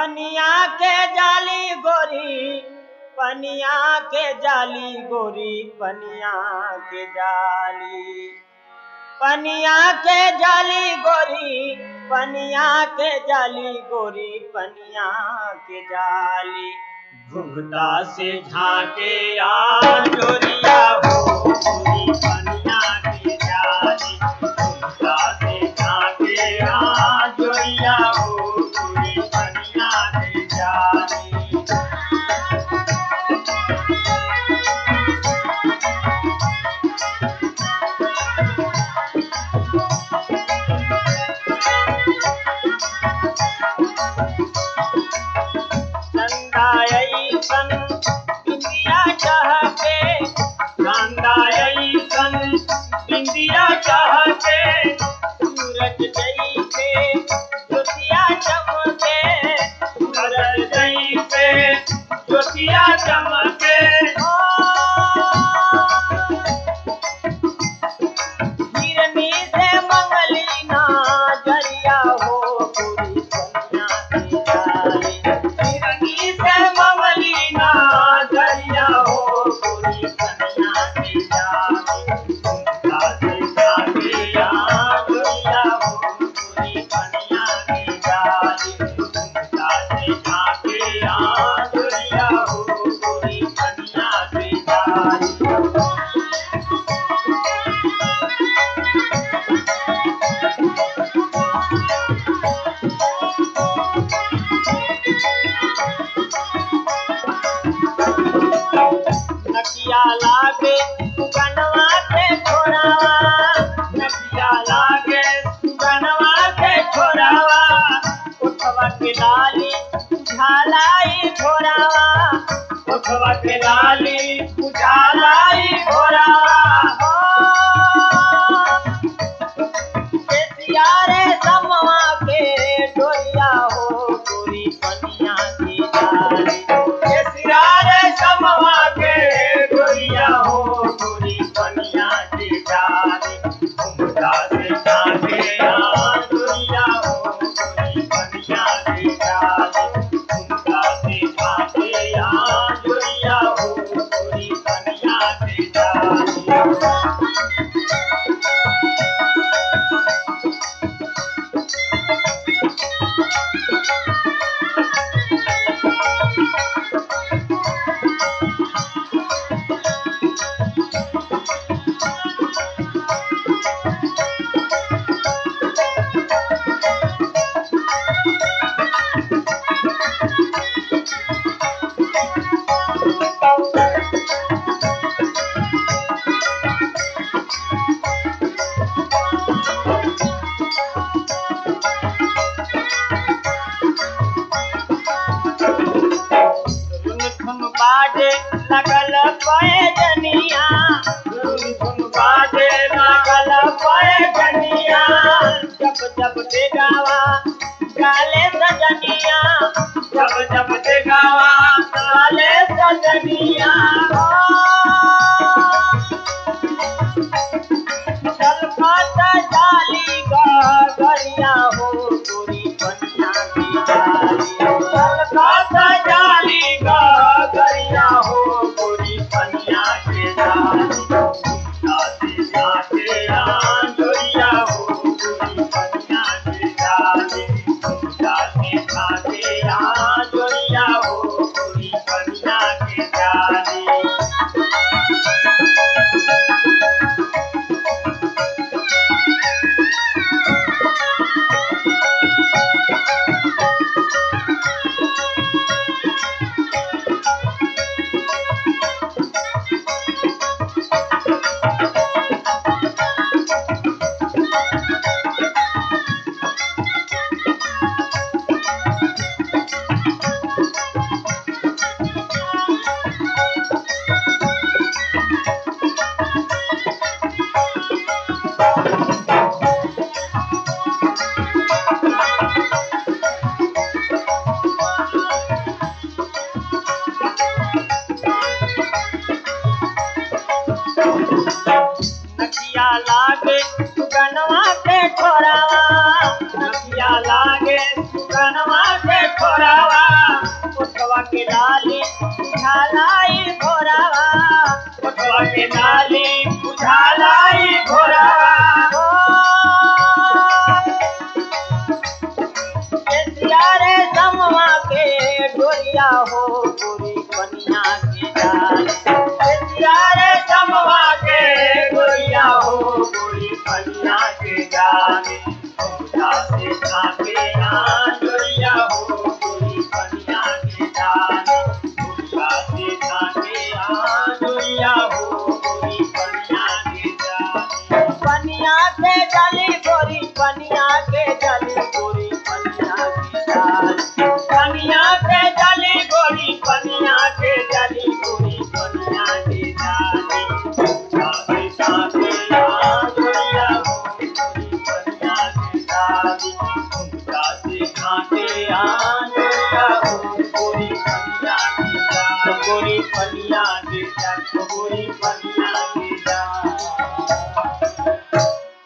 पनिया के जाली गोरी पनिया के जाली गोरी पनिया के जाली पनिया के जाली गोरी पनिया के जाली गोरी पनिया के जाली घुघता से झाके आ जोरिया हो गोरी पनिया के जाली घुघता से झाके आ जोरिया हो गोरी पनिया के जाली संदायई सन बिंदिया चाहते संदायई सन बिंदिया चाहते सूरज जई पे ज्योतिया चमके सूरज जई पे ज्योतिया चमके हिरनी से मंगली ना जरिया हो पूरी कन्या की जाली हिरनी से मंगली ना जरिया हो पूरी कन्या की जाली घुमता से जाके आ जोरिया हो पूरी कन्या की जाली घुमता से जाके आ जोरिया हो पूरी कन्या की जाली नकिया लागे सुगनवा से छोरावा नकिया लागे सुगनवा से छोरावा उठवा के डाली झालाई छोरावा उठवा के डाली उजालाई छोरावा रे समवा के डोरिया हो गोरी पनिया की डाली रे समवा के डोरिया हो गोरी पनिया की डाली घुमता से जाके आ डोरिया हो गोरी पनिया की डाली घुमता से जाके आ डोरिया हो गोरी पनिया की डाली धुन धुन बाजे लगल पैजनिया धुन धुन बाजे लगल पैजनिया जब जब देगावा गाले सजनिया जब जब देगावा गाले सजनिया छलकत जाली गरिया हो गोरी पनिया की जाली छलकत जाली गरिया हो गोरी पनिया के जाली घुमता से जाके आ जोरिया हो गोरी पनिया के जाली घुमता से जाके आ जोरिया हो गोरी पनिया के जाली नकिया लागे सुगनवा के छोरावा नकिया लागे सुगनवा के छोरावा के जाने औजा से झाके आंजोरिया हो गोरी पनिया के जाने औजा से झाके आंजोरिया हो गोरी पनिया के जाने पनिया के जली गोरी पनिया के जली गोरी पनिया के जाने पनिया के जली गोरी पनिया के जली गोरी पनिया के जाने साथे साथे आंजोरिया हो गोरी पनिया के जाने साथे साथे आंजोरिया हो गोरी पनिया के जाने गोरी पनिया के जाने गोरी पनिया